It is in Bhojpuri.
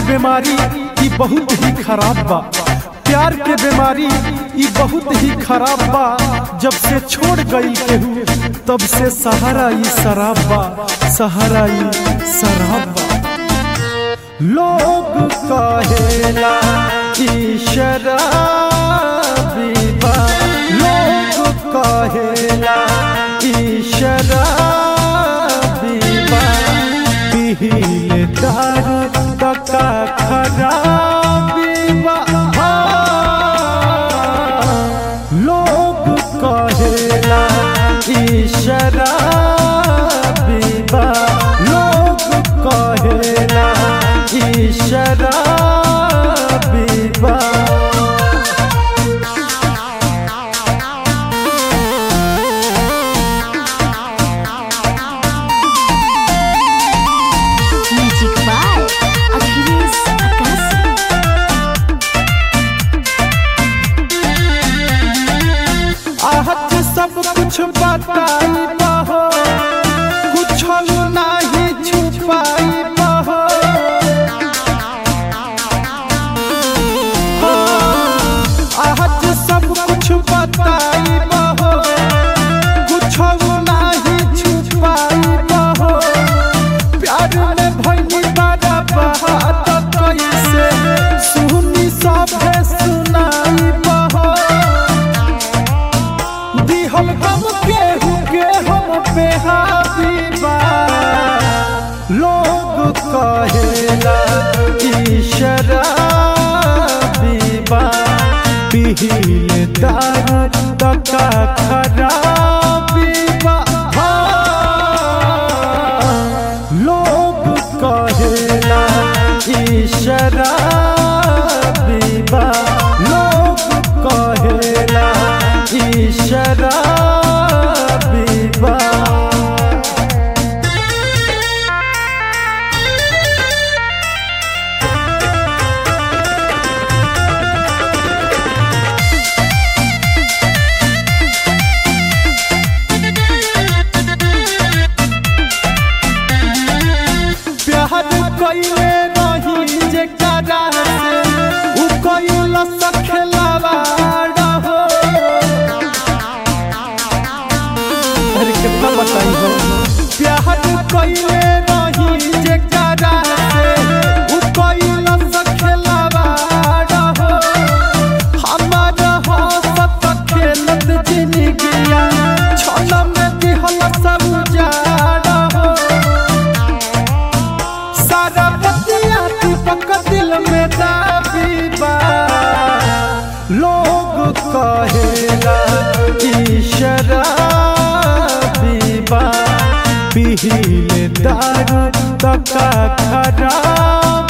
बीमारी ई बहुत ही खराब बा प्यार के बीमारी ई बहुत ही खराब बा जब से छोड़ गई केहू तब से सहारा ई शराब बा सहारा ई शराब बा लोग कहेला ई शराबी बा लोग कहेला ई शराबी बा पीले दारू तका खराबी बा लोग कहेला ई शराबी बा लोग कहेला ई शराबी बा म्यूजिक बाय अखिलेश आकाशी आहत सब कुछ बताई बहो कुछ नहीं छुपाई बहो आहत सब कुछ बताई बहो कुछ नहीं छुपाई बहो प्यार में भइली बड़ा बात कैसे सुनी सभे सुनाई बहो दिहल गम केहू के हम पे हाबीबा लोग कहेला ई शराबीबा पीले दारू तका खराबीबा लोग कहेला ई शराबीबा लोग कहेला ई शराबीबा प्यार कइले रही जे करा से उ कइल सखेलावा रहो अरे कितना बताई हो प्यार कइले रही जे करा से उ कइल सखेलावा रहो हमार हसत खेलत जिंदगिया छल में दिहल सब उजाड़ हो सारा बतिया दीपक दिल में दाबी बा लोग कहेला ई शराबी बा पीले दारू तका खराब